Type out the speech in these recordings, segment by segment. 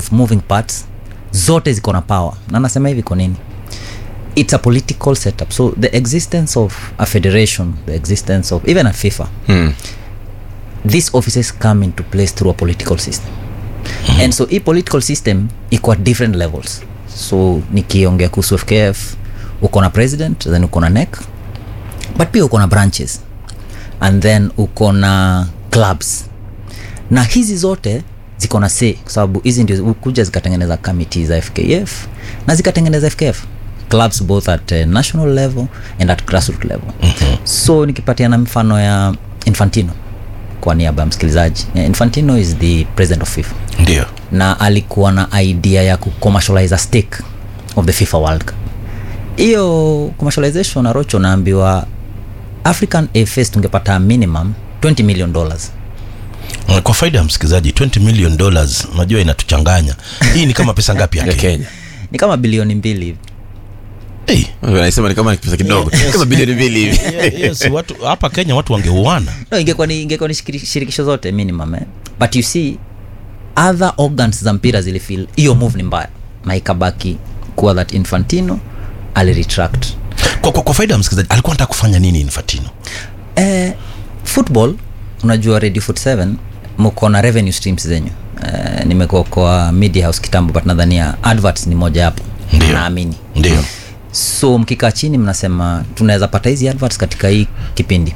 of moving parts zote ziko na power na nasema hivi kwa nini it's a political setup so the existence of a federation the existence of even a fifa Mm. these offices come into place through a political system mm-hmm. and so hii political system iko at different levels so nikiongea kuhusu fkf uko na president then uko na nec but pia uko na branches and then uko na clubs na hizi zote ziko na say kwa sababu hizi ndio kuja zikatengeneza kamiti za fkf na zikatengeneza fkf clubs both at uh, national level and at grassroot level mm-hmm. so nikipatiana mfano ya infantino kwa niaba ya msikilizaji Yeah, infantino is the president of fifa ndio na alikuwa na idea ya kucommercialize a stake of the fifa world cup hiyo commercialization arocho naambiwa african afs tungepata minimum 20 million dollars Uh, kwa faida ya msikilizaji 20 million dollars unajua inatuchanganya hii ni kama pesa ngapi ya ya kenya kenya ni kama bilioni mbili hivi hey. anasema ni kama ni pesa kidogo kama bilioni mbili hivi yeah, yes, watu hapa kenya watu wangeuana no ingekuwa ni, ingekuwa ni shikiri- shirikisho zote minimum eh? but you see other organs za mpira zilifil hiyo move ni mbaya na ikabaki kuwa that infantino aliretract kwa, kwa, kwa faida ya msikilizaji alikuwa nataka kufanya nini infantino eh, football unajua radio foot 7 mko na revenue streams zenyu eh, nimekuwa kwa media house kitambo but nadhania adverts ni moja hapo Ndio. naamini ndio so mkikaa chini mnasema tunaweza pata hizi adverts katika hii kipindi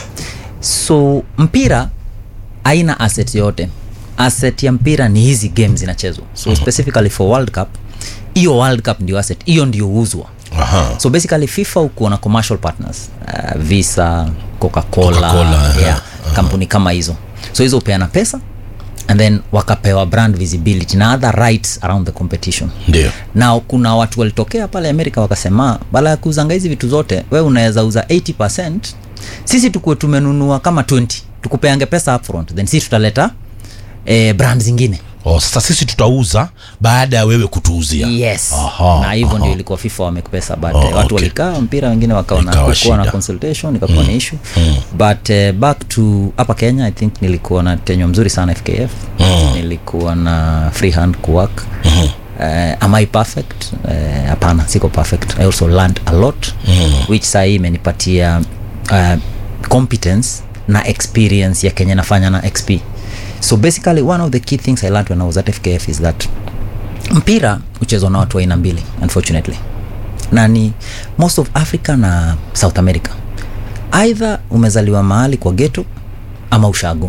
so mpira haina asset yote asset ya mpira ni hizi games zinachezwa so specifically for world cup hiyo world cup ndio asset hiyo ndio huuzwa Aha. so basically fifa uko na commercial partners uh, visa coca-cola, Coca-Cola, yeah, kampuni kama hizo so hizo hupeana pesa and then wakapewa brand visibility na other rights around the competition ndio na kuna watu walitokea pale amerika wakasema bala ya kuuzanga hizi vitu zote we unaweza uza 80 sisi tukuwe tumenunua kama 20 tukupeange pesa upfront then sisi tutaleta eh, brand zingine oh, sasa sisi tutauza baada ya wewe kutuuzia yes Aha, na hivyo aha. ndio ilikuwa fifa wamekupesa but Oh, oh, watu okay. walikaa mpira wengine wakaona Ikawa kukuwa na shida. consultation ikakuwa ni issue but uh, back to hapa kenya i think nilikuwa na tenyo mzuri sana fkf nilikuwa na free hand kuwork Uh, am i perfect Eh, hapana siko perfect i also learned a lot which sahii imenipatia uh, competence na experience ya kenya nafanya na xp so basically one of the key things i learned when i was at fkf is that mpira huchezwa na watu wa aina mbili unfortunately na ni most of africa na south america either umezaliwa mahali kwa geto ama ushago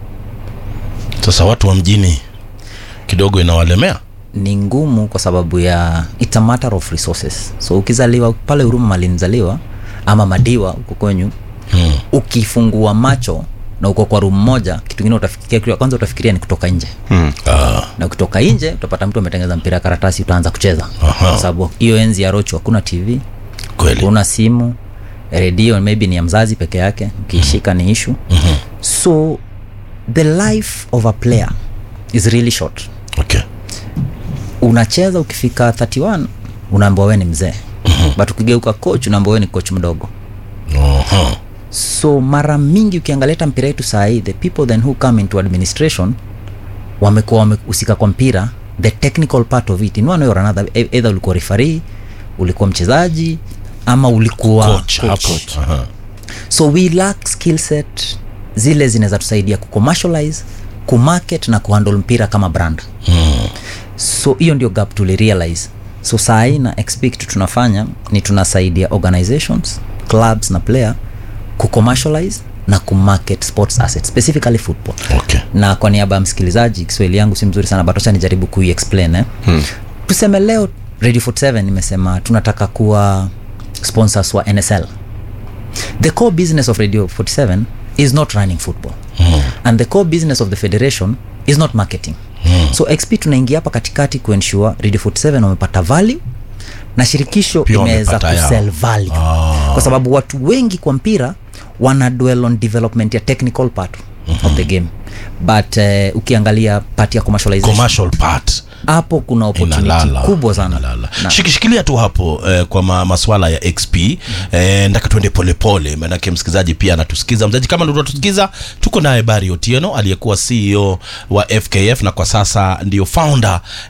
sasa watu wa mjini kidogo inawalemea ni ngumu kwa sababu ya it's a matter of resources so ukizaliwa pale huruma malinzaliwa ama madiwa huko kwenyu hmm. ukifungua macho na uko kwa room moja kitu kingine utafikiria kitu ya kwanza utafikiria ni kutoka nje ah, na ukitoka nje utapata mtu ametengeza mpira ya karatasi utaanza kucheza Aha. kwa sababu hiyo enzi ya rocho hakuna tv kweli una simu redio maybe ni ya mzazi peke yake ukiishika ni ishu Mhm. so the life of a player is really short okay unacheza ukifika 31 unaambiwa we ni mzee but ukigeuka coach unaambiwa we ni coach mdogo Aha. so mara mingi ukiangalia hata mpira yetu saa hii the people then who come into administration wamekuwa wamehusika kwa mpira the technical part of it in one way or another e- either ulikuwa referee ulikuwa mchezaji ama ulikuwa coach hapo Aha. so we lack skill set zile zinaweza tusaidia kucommercialize kumarket na kuhandle mpira kama brand Hmm. so hiyo ndio gap tulirealize so saa hii na expect tunafanya ni tunasaidia organizations clubs na player kucommercialize na kumarket sports assets specifically football okay na kwa niaba ya msikilizaji kiswahili yangu si mzuri sana but acha nijaribu kuiexplain eh? hmm. tuseme leo radio 47 imesema tunataka kuwa sponsors wa nsl the core business of radio 47 is not running football Hmm. and the core business of the federation is not marketing Hmm. so xp tunaingia hapa katikati kuensure radio 47 wamepata value na shirikisho Pia imeweza wamepata yao. kusell value Ah. kwa sababu watu wengi kwa mpira wana dwell on development ya technical part of the game but uh, ukiangalia part ya commercialization commercial part hapo kuna opportunity inalala kubwa sana inalala. Na- shikishikilia tu hapo eh, kwa ma, maswala ya xp eh, ndaka tuende polepole manake msikilizaji pia anatusikiza mzaji kama ndio unatusikiza tuko naye bari otieno aliyekuwa ceo wa fkf na kwa sasa ndio founder